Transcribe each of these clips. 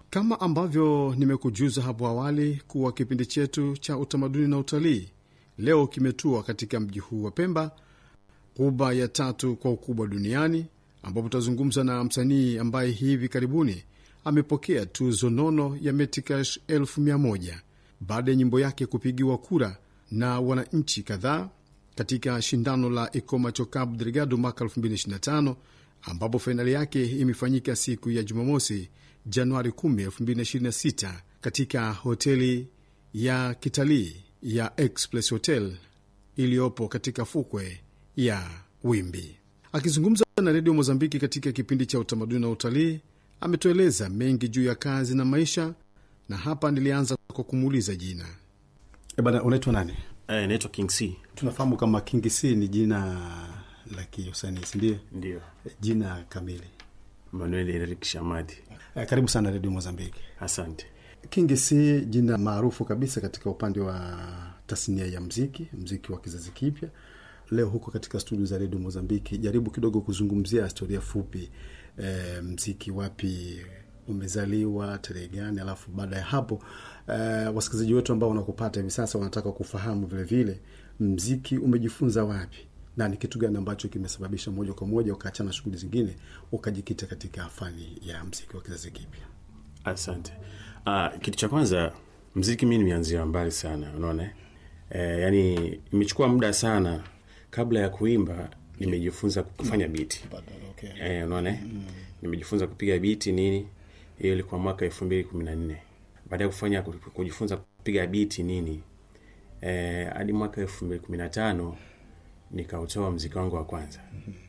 Kama ambavyo nimekujuza hapo awali kuwa kipindi chetu cha utamaduni na utalii leo kimetua katika mji huu wa Pemba, ghuba ya tatu kwa ukubwa duniani, ambapo tutazungumza na msanii ambaye hivi karibuni amepokea tuzo nono ya Metikash elfu mia moja baada ya nyimbo yake kupigiwa kura na wananchi kadhaa katika shindano la Ikomacho Cabo Delgado mwaka 2025 ambapo fainali yake imefanyika siku ya Jumamosi, Januari 10, 2026 katika hoteli ya kitalii ya Express Hotel iliyopo katika fukwe ya Wimbi. Akizungumza na redio Mozambiki katika kipindi cha utamaduni na utalii, ametueleza mengi juu ya kazi na maisha, na hapa nilianza kwa kumuuliza jina. E bana, unaitwa nani? Eh, naitwa King C. Tunafahamu kama King C ni jina la kiusanii, sindio? Ndio. Jina kamili. Manuel Eric Shamadi. Eh, karibu sana redio Mozambiki. Asante. King C jina maarufu kabisa katika upande wa tasnia ya mziki, mziki wa kizazi kipya. Leo huko katika studio za redio Mozambiki, jaribu kidogo kuzungumzia historia fupi, e, mziki wapi umezaliwa, tarehe gani, alafu baada ya hapo e, wasikilizaji wetu ambao wanakupata hivi sasa wanataka kufahamu vile vile mziki umejifunza wapi na ni kitu gani ambacho kimesababisha moja kwa moja ukaachana shughuli zingine ukajikita katika fani ya mziki wa kizazi kipya. Asante. Ah, kitu cha kwanza mziki mi nimeanzia mbali sana, unaona eh, yani imechukua muda sana kabla ya kuimba nimejifunza kufanya biti Okay. eh, unaona mm. nimejifunza kupiga biti nini, hiyo ilikuwa mwaka elfu mbili kumi na nne baada ya kufanya kujifunza kupiga biti nini eh, hadi mwaka elfu mbili kumi na tano nikautoa mziki wangu wa kwanza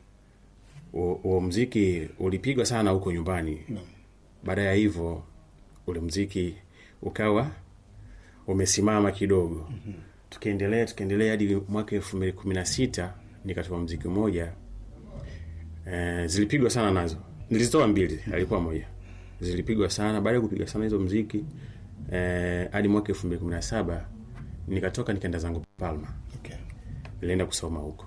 huo mziki ulipigwa sana huko nyumbani No. baada ya hivyo ule mziki ukawa umesimama kidogo mm-hmm. tukaendelea tukaendelea hadi mwaka elfu mbili kumi na sita nikatoa mziki mmoja e, zilipigwa sana nazo nilizitoa mbili alikuwa moja zilipigwa sana baada ya kupiga sana hizo mziki eh, hadi mwaka elfu mbili kumi na saba nikatoka nikaenda zangu palma Okay. nilienda kusoma huko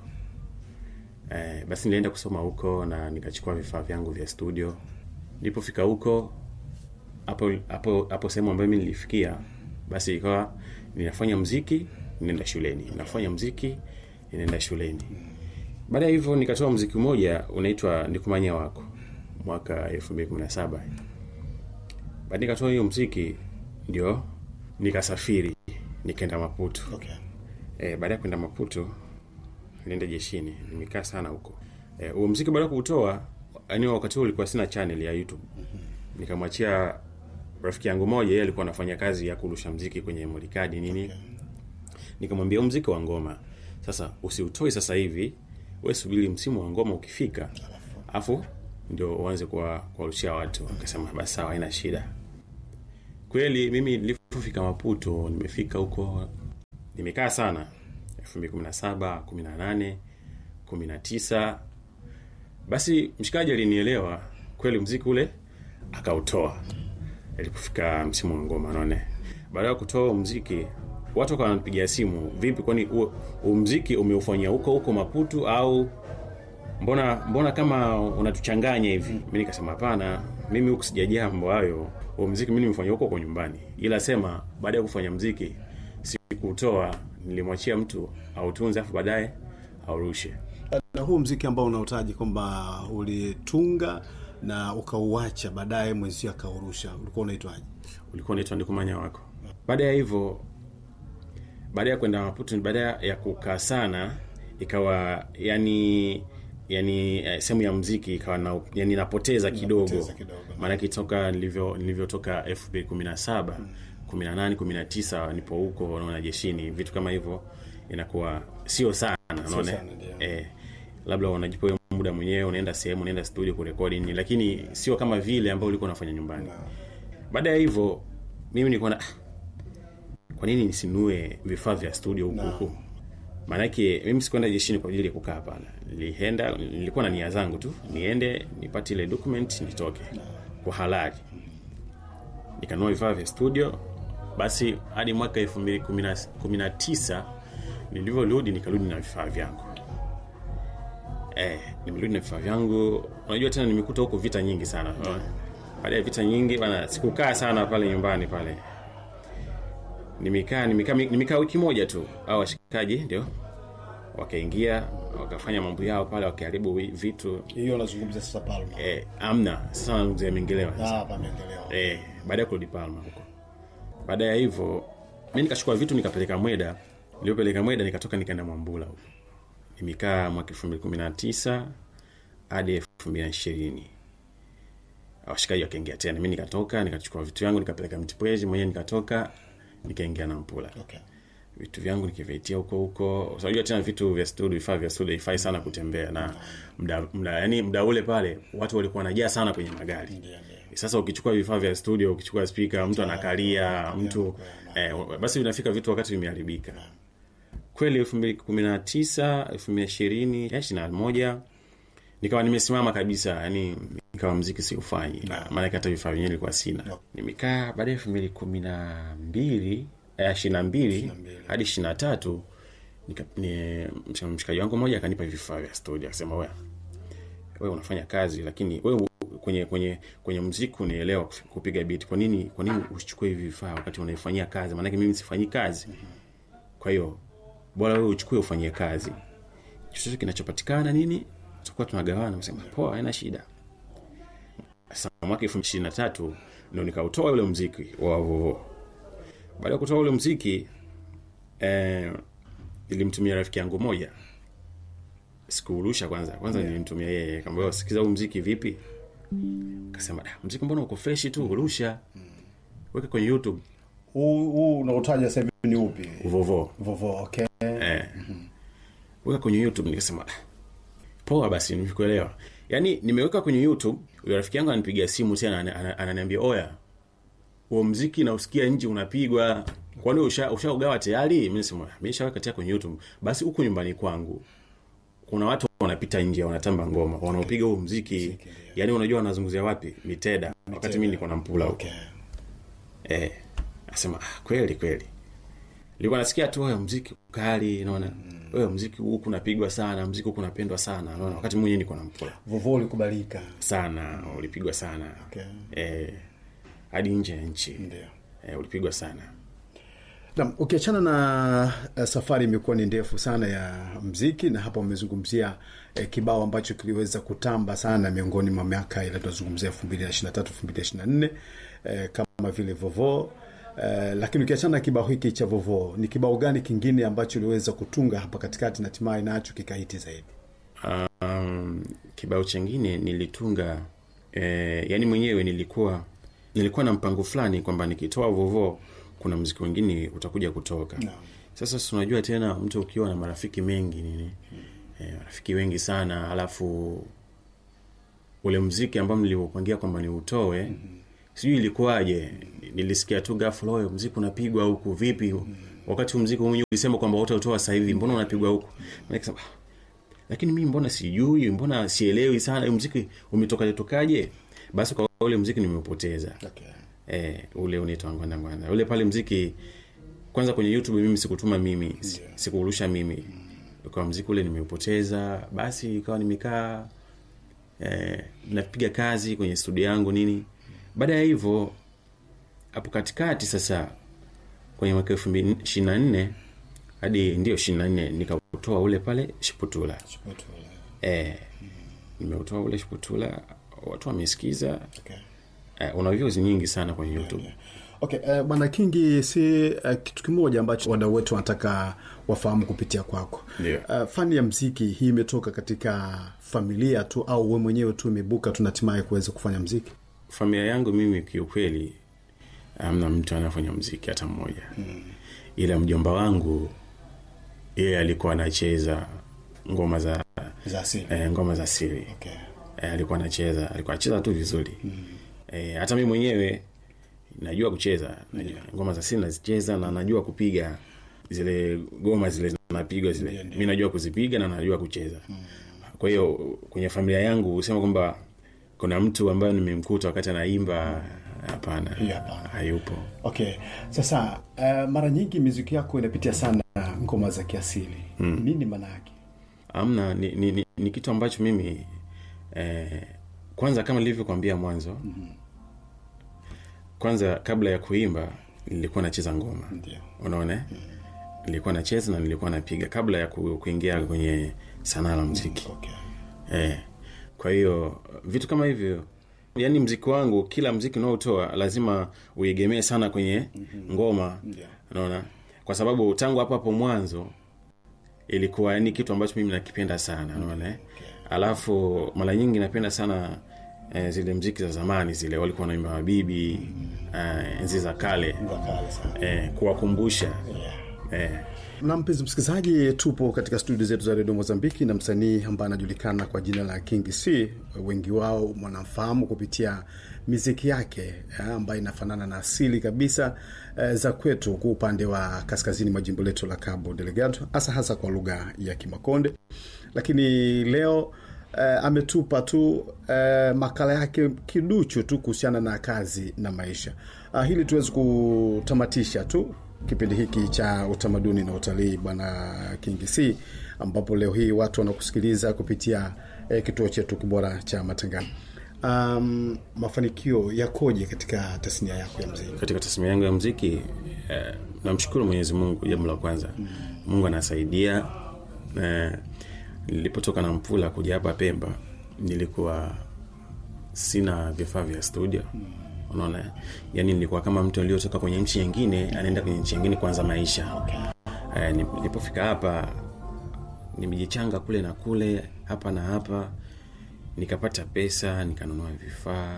eh, basi nilienda kusoma huko na nikachukua vifaa vyangu vya studio nilipofika huko hapo hapo hapo sehemu ambayo mi nilifikia basi ikawa ninafanya mziki ninaenda shuleni nafanya mziki ninaenda shuleni baada ya hivyo nikatoa mziki mmoja unaitwa nikumanya wako mwaka elfu mbili kumi na saba baada nikatoa hiyo mziki ndio nikasafiri nikaenda maputo Okay. E, baada ya kwenda Maputo nilienda jeshini, nimekaa sana huko. Eh, huo mziki baada ya kuutoa, yani wakati huo ulikuwa sina channel ya YouTube. Nikamwachia rafiki yangu moja, yeye alikuwa anafanya kazi ya kurusha mziki kwenye molikadi nini. Nikamwambia huu mziki wa ngoma sasa usiutoe sasa hivi, we subiri msimu wa ngoma ukifika, afu ndio uanze kuwa kuwarushia watu. Akasema basi sawa, haina shida. Kweli mimi nilipofika Maputo, nimefika huko nimekaa sana 2017 18 19 basi mshikaji alinielewa kweli mziki ule akautoa ilipofika msimu wa ngoma naone baada ya kutoa mziki watu wakawa wananipigia simu vipi kwani huo huo mziki umeufanyia huko huko maputu au mbona mbona kama unatuchanganya hivi mi nikasema hapana mimi huku sijajaa mambo hayo huo mziki mi nimefanya huko kwa nyumbani ila sema baada ya kufanya mziki sikuutoa nilimwachia mtu autunze afu baadaye aurushe na huu mziki ambao unautaji kwamba ulitunga na ukauacha baadaye mwenzio akaurusha ulikuwa unaitwaje ulikuwa unaitwa ndikumanya wako baada ya hivyo baada ya kwenda maputo baada ya kukaa sana ikawa yani yani eh, sehemu ya mziki ikawa na, yani napoteza kidogo Napoteza kidogo. maanake toka nilivyo nilivyotoka elfu mbili kumi na saba kumi na nane kumi na tisa nipo huko naona jeshini vitu kama hivyo inakuwa sio sana unaona sana, ndio. eh, labda unajipa wewe muda mwenyewe unaenda sehemu unaenda studio kurekodi nini lakini sio kama vile ambao ulikuwa unafanya nyumbani baada ya hivyo mimi nilikuwa na kwa nini nisinue vifaa vya studio huku huku maanake mimi sikuenda jeshini kwa ajili ya kukaa hapana nilienda nilikuwa na nia zangu tu niende nipate ile document nitoke kwa halali nikanunua vifaa vya studio basi hadi mwaka elfu mbili kumi na tisa nilivyorudi nikarudi na vifaa vyangu eh, nimerudi na vifaa vyangu unajua tena nimekuta huko vita nyingi sana baada ya vita nyingi bana sikukaa sana pale nyumbani pale nimekaa nimekaa nimekaa wiki moja tu au washikaji ndio wakaingia wakafanya mambo yao pale wakiharibu wi- vitu hiyo unazungumzia sasa palma eh, amna sasa nazungumzia mengelewa ah pamendelewa eh, baada ya kurudi Palma huko. Baada ya hivyo mi nikachukua vitu nikapeleka Mweda. Nilipeleka Mweda nikatoka nikaenda Mwambula huko. Nimekaa mwaka 2019 hadi 2020. Washikaji wakaingia tena. Mimi nikatoka nikachukua vitu vyangu nikapeleka Mtipwezi mwenyewe nikatoka nikaingia Nampula. okay Vitu vyangu nikivitia huko huko. Unajua tena vitu vya studio, vifaa vya studio ifai sana kutembea na mda, mda, yani mda ule pale watu walikuwa wanajaa sana kwenye magari ndio ndio sasa ukichukua vifaa vya studio ukichukua spika mtu anakalia mtu eh, basi vinafika vitu wakati vimeharibika kweli elfu mbili kumi na tisa elfu mbili ishirini ishiri na moja nikawa nimesimama kabisa yani nikawa mziki siufanyi maanake hata vifaa vyenyewe ilikuwa sina nimekaa baada ya elfu mbili kumi na mbili ishiri na mbili hadi ishiri na tatu nika- ni- msh- mshikaji wangu mmoja akanipa vifaa vya studio akasema wewe wewe unafanya kazi lakini wewe kwenye kwenye kwenye mziki unaelewa kuf- kupiga beat kwa nini kwa nini usichukue hivi vifaa wakati unaifanyia kazi maanake mimi sifanyi kazi kwa hiyo bora wewe uchukue ufanyie kazi chochote kinachopatikana nini tutakuwa tunagawana nasema poa haina shida sasa mwaka elfu ishirini na tatu ndo nikautoa ule mziki wa vovo baada ya kutoa ule mziki eh, nilimtumia rafiki yangu moja sikuurusha kwanza kwanza yeah. nilimtumia yeye kamba sikiza huu mziki vipi kasema da mziki mbona uko freshi tu urusha weka kwenye youtube huu huu unaotaja sasa hivi ni upi vovo vovo okay eh. weka kwenye youtube nikasema "Ah, poa basi nimekuelewa yaani nimeweka kwenye youtube huyo rafiki yangu ananipigia simu tena ana- ana- ananiambia oya huo mziki nausikia nje unapigwa kwani usha- ushaugawa tayari mi nasema mi nishaweka tayari kwenye youtube basi huku nyumbani kwangu kuna watu wanapita nje wanatamba ngoma wanaopiga huo mziki yaani unajua wanazunguzia wapi miteda wakati mi niko na mpula huko okay eh, asema ah, kweli kweli nilikuwa nasikia tu wewe mziki ukali naona wewe mziki huku unapigwa sana mziki huku unapendwa sana naona wakati mwenyewe niko na mpula vovo ulikubalika sana ulipigwa sana okay eh, hadi nje ya nchi ndio eh, ulipigwa sana Naam, ukiachana na uh, safari imekuwa ni ndefu sana ya mziki na hapa umezungumzia eh, kibao ambacho kiliweza kutamba sana miongoni mwa miaka ile tunazungumzia 2023 2024 eh, kama vile vovo eh, lakini ukiachana na kibao hiki cha vovo ni kibao gani kingine ambacho uliweza kutunga hapa katikati na hatimaye nacho kikahiti zaidi um, kibao chengine nilitunga eh, yani mwenyewe nilikuwa nilikuwa na mpango fulani kwamba nikitoa vovo kuna mziki wengine utakuja kutoka Naam. sasa si unajua tena mtu ukiwa na marafiki mengi nini eh, marafiki wengi sana alafu ule mziki ambao nilivyopangia kwamba niutoe mm-hmm. sijui ilikuwaje nilisikia tu ghafla oyo mziki unapigwa huku vipi mm-hmm. wakati huu mziki mwenyewe ulisema kwamba utautoa sasa hivi mbona unapigwa huku mm-hmm. nikasema "Ah, lakini mimi mbona sijui mbona sielewi sana huu mziki umetokaje tokaje basi kwa ule mziki nimeupoteza okay eh, ule unaitwa ngwanda ngwanda ule pale mziki kwanza kwenye youtube mimi sikutuma mimi si- sikuurusha mimi kwa mziki ule nimeupoteza basi ikawa nimekaa eh, napiga kazi kwenye studio yangu nini baada ya hivyo hapo katikati sasa kwenye mwaka elfu mbili ishiri na nne hadi ndio ishiri na nne nikautoa ule pale shiputula Shipotula. eh, nimeutoa ule shiputula watu wamesikiza okay eh, una views nyingi sana kwenye youtube okay uh, bwana kingi si uh, kitu kimoja ambacho wadau wetu wanataka wafahamu kupitia kwako Ndio. uh, fani ya mziki hii imetoka katika familia tu au we mwenyewe tu imebuka tu na hatimaye kuweza kufanya mziki familia yangu mimi kiukweli amna mtu anafanya mziki hata mmoja mm. ila mjomba wangu yeye alikuwa anacheza ngoma za za asili eh, ngoma za siri okay eh, alikuwa anacheza alikuwa anacheza tu vizuri mm. eh, hata mi mwenyewe najua kucheza najua, ngoma za siri nazicheza na najua kupiga zile goma zile zinapigwa zile mi najua kuzipiga na najua kucheza mm. kwa hiyo kwenye familia yangu husema kwamba kuna mtu ambaye nimemkuta wakati anaimba hapana Hiyo hapana. hayupo okay sasa uh, mara nyingi miziki yako inapitia sana ngoma za kiasili mm. nini maana yake amna ni, ni, ni, ni kitu ambacho mimi eh, kwanza kama nilivyokwambia mwanzo mm-hmm. kwanza kabla ya kuimba nilikuwa nacheza ngoma Ndio. unaona eh? nilikuwa nacheza na nilikuwa napiga kabla ya ku, kuingia kwenye sanaa la mziki Okay. eh. kwa hiyo vitu kama hivyo yaani mziki wangu kila mziki unaotoa lazima uegemee sana kwenye ngoma Ndio. unaona kwa sababu tangu hapo hapo mwanzo ilikuwa ni kitu ambacho mimi nakipenda sana unaona eh? alafu mara nyingi napenda sana eh, zile mziki za zamani zile walikuwa wanaimba mabibi eh, enzi za kale Ndio kale sana. eh, kuwakumbusha Yeah. eh, na mpenzi msikilizaji tupo katika studio zetu za redio mozambiki na msanii ambaye anajulikana kwa jina la king c wengi wao mwanamfahamu kupitia miziki yake eh, ambayo inafanana na asili kabisa eh, za kwetu kwa upande wa kaskazini mwa jimbo letu la cabo delegado hasa hasa kwa lugha ya kimakonde lakini leo eh, ametupa tu eh, makala yake kiduchu tu kuhusiana na kazi na maisha ah, hili tuwezi kutamatisha tu kipindi hiki cha utamaduni na utalii bwana Kingi C, ambapo leo hii watu wanakusikiliza kupitia eh, kituo chetu kibora cha matangazo. Um, mafanikio yakoje katika tasnia yako ya mziki? katika tasmia yangu ya mziki eh, namshukuru mwenyezi mungu jambo la kwanza mungu anasaidia eh, nilipotoka na mpula kuja hapa pemba nilikuwa sina vifaa vya studio unaona yani nilikuwa kama mtu aliyotoka kwenye nchi nyingine anaenda kwenye nchi nyingine kuanza maisha eh, nilipofika hapa nimejichanga kule na kule hapa na hapa nikapata pesa nikanunua vifaa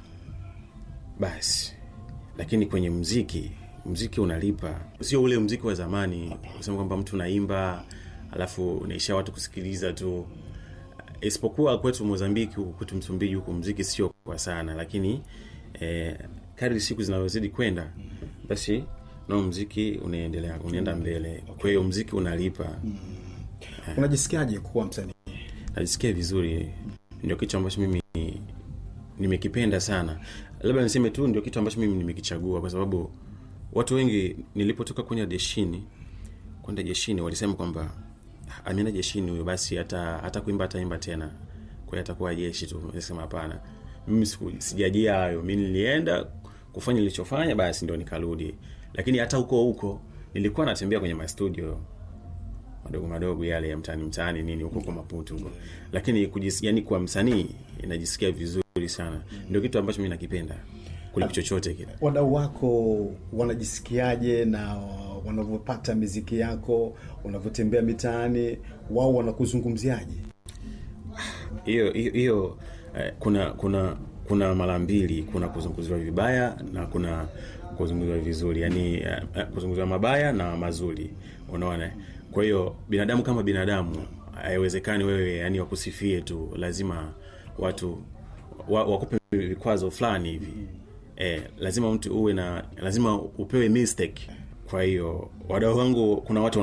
basi lakini kwenye mziki mziki unalipa sio ule mziki wa zamani kusema kwamba mtu unaimba alafu unaisha watu kusikiliza tu isipokuwa kwetu mozambiki huku kwetu msumbiji huku mziki sio kwa sana lakini eh, kadri siku zinavyozidi kwenda basi nao mziki unaendelea unaenda mbele kwa hiyo mziki unalipa Unajisikiaje kuwa msanii? najisikia vizuri ndio kitu ambacho mimi nimekipenda sana labda niseme tu ndio kitu ambacho mimi nimekichagua kwa sababu watu wengi nilipotoka kwenda jeshini kwenda jeshini walisema kwamba "Ah, ameenda jeshini huyo basi hata hata kuimba ataimba tena kwa hiyo atakuwa jeshi tu nisema hapana mimi siku- sijajia hayo mi nilienda kufanya nilichofanya basi ndio nikarudi lakini hata huko huko nilikuwa natembea kwenye mastudio madogo madogo yale ya mtaani mtaani nini huko kwa maputu huko lakini kujis, yani kwa msanii inajisikia vizuri sana ndio kitu ambacho mi nakipenda kuliko chochote kile Wadau wako wanajisikiaje na wanavyopata miziki yako, unavyotembea mitaani, wao wanakuzungumziaje? hiyo hiyo- hiyo eh, kuna kuna kuna mara mbili kuna kuzunguziwa vibaya na kuna kuzunguziwa vizuri yani eh, eh, kuzunguziwa mabaya na mazuri unaona kwa hiyo binadamu kama binadamu haiwezekani wewe yani wakusifie tu lazima watu wa, wakupe vikwazo fulani hivi eh, lazima mtu uwe na lazima upewe mistake kwa hiyo wadau wangu kuna watu